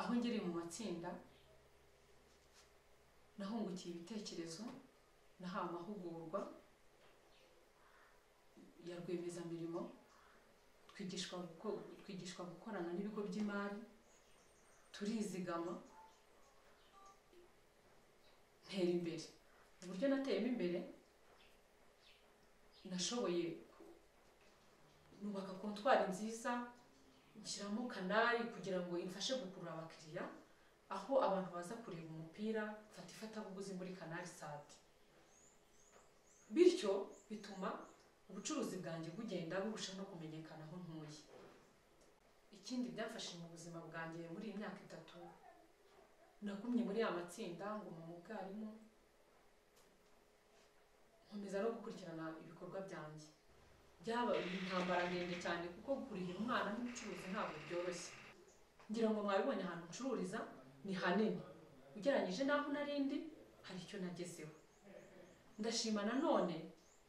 aho ngiriye mu matsinda nahungukiye ibitekerezo nahawe amahugurwa ya rwiyemezamirimo twigishwa guko- twigishwa gukorana n'ibigo by'imari turizigama ntera imbere uburyo nateyemo imbere nashoboye nubaka kontwari nziza nshyiramo kanari kugira ngo imfashe gukurura abakiriya aho abantu baza kureba umupira mfata ifatabuguzi muri kanari sati bityo bituma ubucuruzi bwanjye bugenda burushaho no kumenyekana aho ntuye ikindi byafashe mu buzima bwanjye muri iyi myaka itatu nagumye muri ya matsinda ngo mu mubwarimu nkomeza no gukurikirana ibikorwa byanjye byaba intambara ndende cyane kuko kurihira umwana n'umucuruzi ntabwo byoroshye ngira ngo mwabibonye ahantu ncururiza ni hanini ugereranyije n'aho narindi hari icyo nagezeho ndashima nanone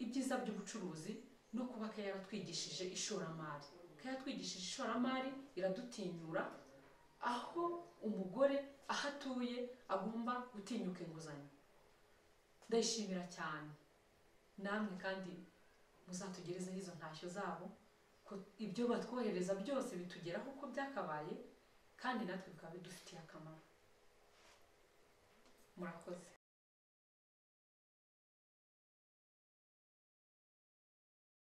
ibyiza by'ubucuruzi no kuba ke yaratwigishije ishoramari ke yatwigishije ishoramari iradutinyura aho umugore aho atuye agomba gutinyuka inguzanyo ndayishimira cyane namwe kandi muzatugerezeho izo ntashyo zabo ko ibyo batwohereza byose bitugeraho uko byakabaye kandi natwe bikaba bidufitiye akamaro murakoze